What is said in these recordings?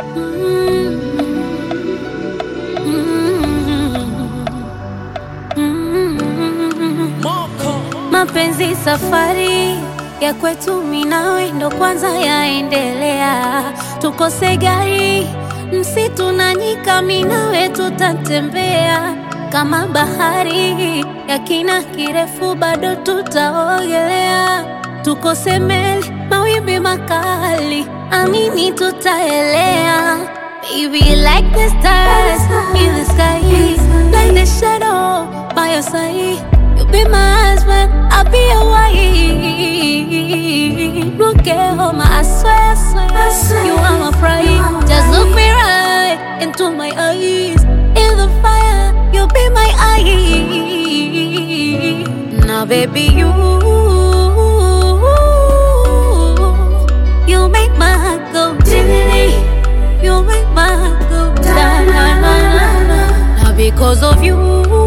Mapenzi safari ya kwetu, mimi nawe ndo kwanza yaendelea, tukose gari msitu na nyika, mimi nawe tutatembea kama bahari ya kina kirefu, bado tutaogelea, tukose meli mawimbi makali, amini tutaelea. Baby, like the stars in the sky, like the shadow by your side. You be my husband, I'll be your wife. Look at home, I swear, I swear, you are my pride. Just look me right into my eyes. In the fire, you'll be my eye. Now, baby, you, you make my heart go diddly. You make my heart go da na na na na. Now, because of you.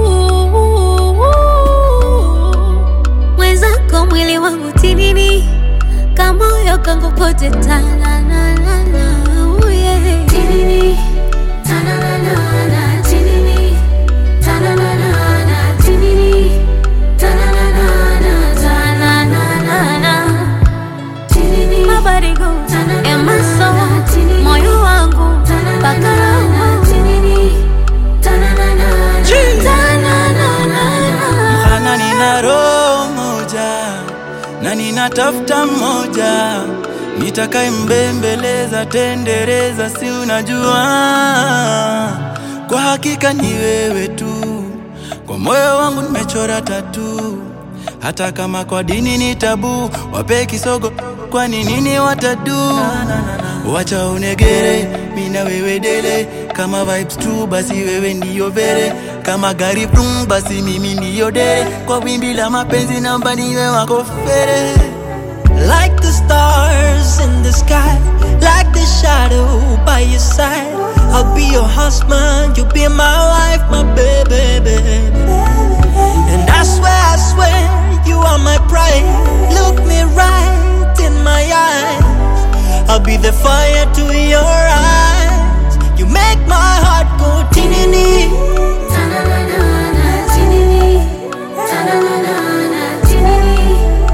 Mwenzako mwili wangu tinini, kamoyo kangu kote tananana, oh yeah. Tinini, tananana, tinini, tananana, tinini, tananana, tananana. Tinini, my body goes and my soul, moyo wangu mpaka roho. Tinini, tananana, tananana. Maana nina roho moja na ninatafuta mmoja nitakaye mbembeleza tendereza, si unajua, kwa hakika ni wewe tu, kwa moyo wangu nimechora tatu, hata kama kwa dini ni tabu, wape kisogo, kwani nini watadu? Wacha unegere, mi na wewe dele, kama vibes true, basi wewe ndiyo vere, kama gari brum, basi mimi ndiyo dere, kwa wimbi la mapenzi namba niwe wako fere. Like the stars in the sky, like the shadow by your side. I'll be your husband, you'll be my wife, my baby, baby. And I swear, I swear, you are my pride. Look me right in my eyes. I'll be the fire to your eyes. You make my heart go tinini. Tananana, tinini, tananana, tinini,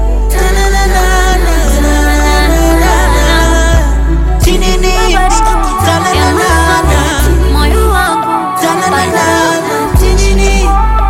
Tinini, tananana. moyo wangu Tananana, tinini,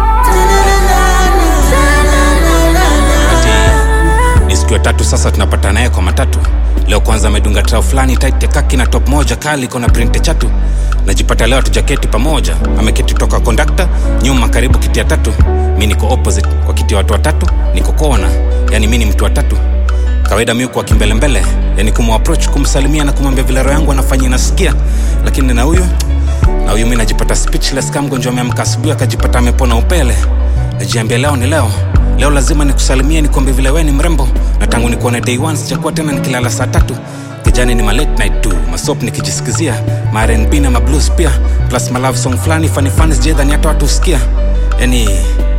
ni siku ya tatu sasa tunapata naye kwa matatu leo kwanza amedunga trao fulani tight ya kaki na top moja kali iko na printe chatu najipata leo tujaketi pamoja ameketi toka kondakta nyuma karibu kiti ya tatu mi niko opposite kwa kiti ya watu watatu niko kona yani mi ni mtu wa tatu kawaida mi kwa kimbelembele yani kumapproach kumsalimia na kumwambia vile roho yangu anafanya inasikia lakini na huyu na huyu mi najipata speechless kama mgonjwa ameamka asubuhi akajipata amepona upele najiambia leo ni leo leo lazima nikusalimie nikwambie vile we ni mrembo na tangu nikuone day one sijakuwa tena nikilala saa tatu kijani ni ma late night tu masop nikijisikizia ma R&B na ma blues pia plus ma love song fulani funny funny sijadhani hata watu husikia yani